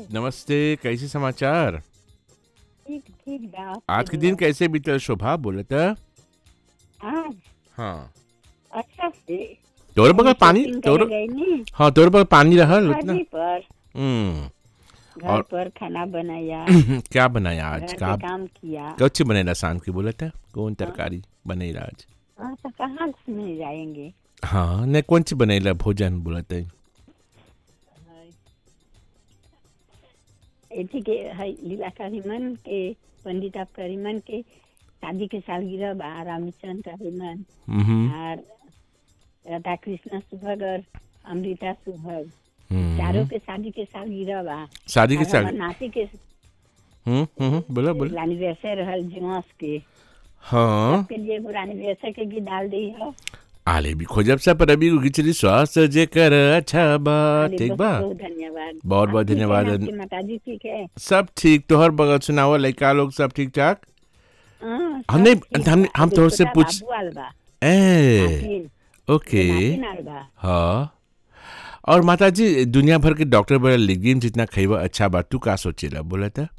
नमस्ते कैसे समाचार ठीक ठीक बा आज के दिन कैसे बीतल शोभा बोलत आज हाँ अच्छा से तोर बगल पानी शॉपिंग तोर करे गई नी हाँ तोर बगल पानी रहल उतना शादी पर हम्म घर और- पर खाना बनाया क्या बनाया आज घर का पे काम किया कच्ची बनेला शाम की बोलत है कौन तरकारी बनेला आज हाँ तो कहाँ घूमने जाएंगे हाँ ने कौन सी बनेला भोजन बोलत है एथी के है लीला करीमन के पंडित आप करीमन के शादी के सालगिरह बा रामचंद्र करीमन हम्म, और राधा कृष्ण सुभग और अमृता सुभग हम्म। चारों के शादी के सालगिरह बा शादी के और साल हमर नाती के हम्म हम्म बोला बोला एनिवर्सरी रहल जुमास के हाँ के लिए एगो एनिवर्सरी के गीत डाल दी है आले भी खोजब सा पर अभी खिचड़ी स्वास्थ्य जे कर अच्छा बा ठीक बा बहुत धन्यवाद बहुत बहुत आप ठीक है? धन्यवाद। आपकी माताजी ठीक है सब ठीक तोहर बगल सुनाओ लड़का लोग सब ठीक ठाक हाँ, सब हमने- ठीक हम- बा। हम एगो तोहसे छोटा पूछ- बाबू आल बा, ए नातिन, ओके नातिन आल बा। हाँ और माता जी दुनिया भर के डॉक्टर बोला लेगिम जितना खइबा अच्छा बा तू का सोचेला बोला था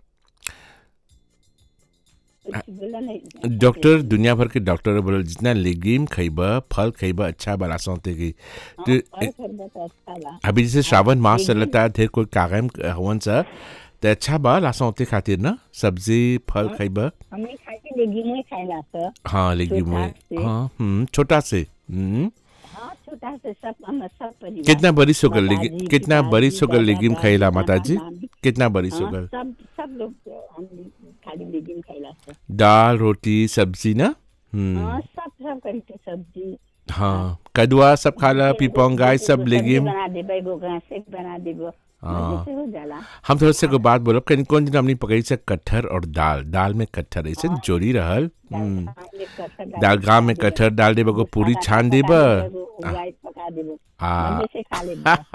कुछ बोला नहीं डॉक्टर दुनिया भर के डॉक्टर बोला जितना लेगिम खइबा फल खइबा अच्छा बा रासोते की हाँ, तो और खरीदा तो अच्छा बा अभी जैसे श्रावण मास लेगिम- चलता है ढेर कोई कागम हवन सा तो अच्छा बा लासोते खातिर ना सब्जी फल खइबा हमने खाई के लेगिम ही खाइला सर हाँ लेगिम छोटा में से। हाँ हम्म, छोटा से हम्म हाँ छोटा से सब हम सब परिवार कितना बरिस हो गल दादाजी, लेगिम कितना पिताजी, बरिस हो गल लेगिम दादा, खइला दादा, माता जी नानी। कितना बरिस हो हाँ, गल सब सब लोग हम खाली लेगिम खाइला सर दाल रोटी सब्जी ना हम्म हाँ सब सब करी के सब्जी हाँ कदुआ सब खाला पिपंग गाय सब एगो लेगिम सब्जी बना देबो एगो घास एक बना देबो हाँ। मजे से हो जाला हम थोड़ा से को बात बोलब कहीं कौन दिन हमने पकड़ी से कटहर और दाल दाल में कटहर ऐसे जोड़ी रहल हम्म दाल एक कटहर डाल दाल के गाँव में पका कटहर डाल देबो को देबो, पूरी सादा छान पका देबो देबो, एगो उबाल पका देबो आ मजे से खा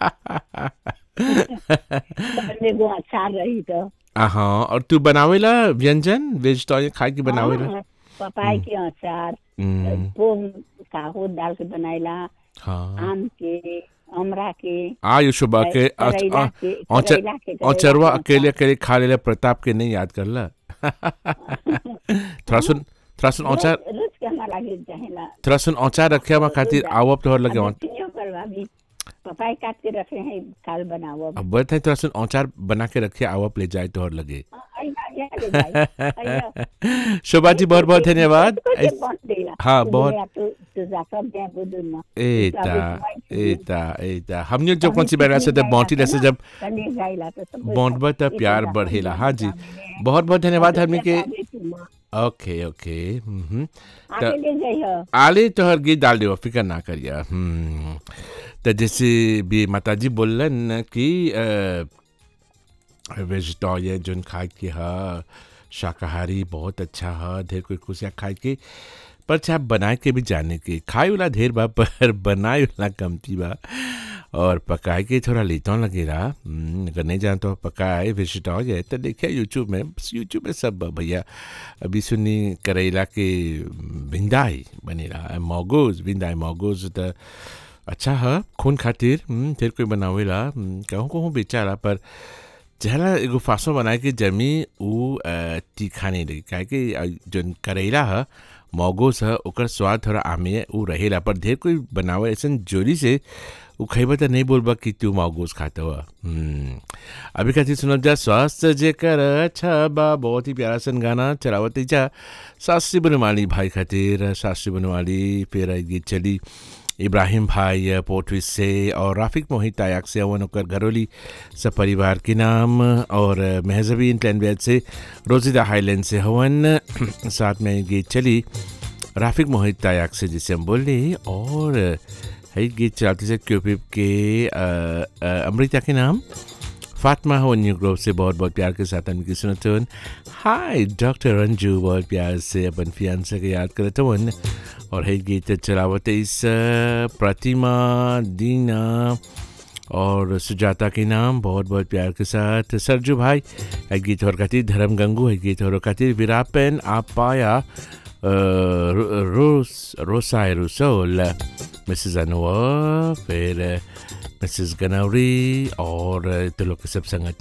लेबो एगो अचार रही तो हाँ और तू बनावेला व्यंजन वेज तो खाए के बनावेला हाँ, पपाई के अचार हम्म, पोम काहो डाल के बनाइला हाँ आम के अमरा के आयु सुबह के करैला के औचर- करैला के करैला औचरवा के अकेले अकेले खा लेला प्रताप के नहीं याद करला थोड़ा सुन थोड़ा सुन औचार रोज रोज के हमारा लागे चाहेला थोड़ा सुन औचार रखे हम खातिर आवब तोहर लगे औ- अभी करवा भी पपाई काट के रखे हैं काल बनाओ अब बोलत है थोड़ा सुन औचार बना के रखे आवब ले जाए तोहर लगे शोभा जी बहुत बहुत धन्यवाद हाँ, बहुत- एता एता एता हमने जो कौन सी बैठा से जब बौंटी से जब बौंटबा तब प्यार बढ़ेला हाँ जी बहुत बहुत धन्यवाद हमने के ओके ओके हम्म त- आले तोहर गीत डाल देव फिकर ना करिया हम्म तो जैसे भी माता जी बोलन कि वेजिटेरियन जोन खाए के ह शाकाहारी बहुत अच्छा ह ढेर कोई खुशियाँ खाए के पर चाहे बनाए के भी जाने के खाए वाला ढेर बा पर बनाए वाला कमती बा और पकाए के थोड़ा लेता लगेला हम्म, अगर नहीं जानते हो पकाए वेजिटेरियन तो देखिए यूट्यूब में बस यूट्यूब में सब बा भैया अभी सुनी करेला के भिंदाई बनेला मोगोज भिंदाई मोगोज त अच्छा है खून खातिर हम्म, ढेर कोई बनावेला हम्म, कहूँ कहूँ बेचारा पर जहला एगो फासो बनाए के जमी उ अ, तीखा नहीं लगी काहे कि अ, जौन करेला है मोगोस है ओकर स्वाद थोड़ा आमे उ रहेला पर ढेर कोई बनावे ऐसन जोरी से उ खइबा त नहीं बोलबा कि तू मोगोस खाता हुआ हम्म अभी खातिर सुनल जा स्वास्थ्य जे कर अच्छा बा बहुत ही प्यारा सन गाना चलावत जा सासी बनवाली भाई खातिर सासी बनवाली फिर एक गीत चली इब्राहिम भाई पोर्टविस से और राफिक मोहित तायाक से अवन ओकर घरोली सब परिवार के नाम और महजबीन टैनवेद से रोजिदा हाईलैंड से हवन साथ में गीत चली राफिक मोहित तायाक से जिसे हम बोले और है गीत चलाते से क्यूपिप के अ, अ, अमृता के नाम फातिमा हो न्यू ग्रोव से बहुत बहुत प्यार के साथ उनकी सुनते हुन हाय डॉक्टर रंजू बहुत प्यार से अपन फियांसे के याद करते हुन और है गीत चलावत इस प्रतिमा दीना और सुजाता के नाम बहुत बहुत प्यार के साथ सरजू भाई है गीत और खातिर धर्म गंगू है गीत और खातिर विरापन आप पाया रोस रोसाय रुसोल मिसेस अनवर फिर मिसेस गनौरी और तो लोग के सब संगत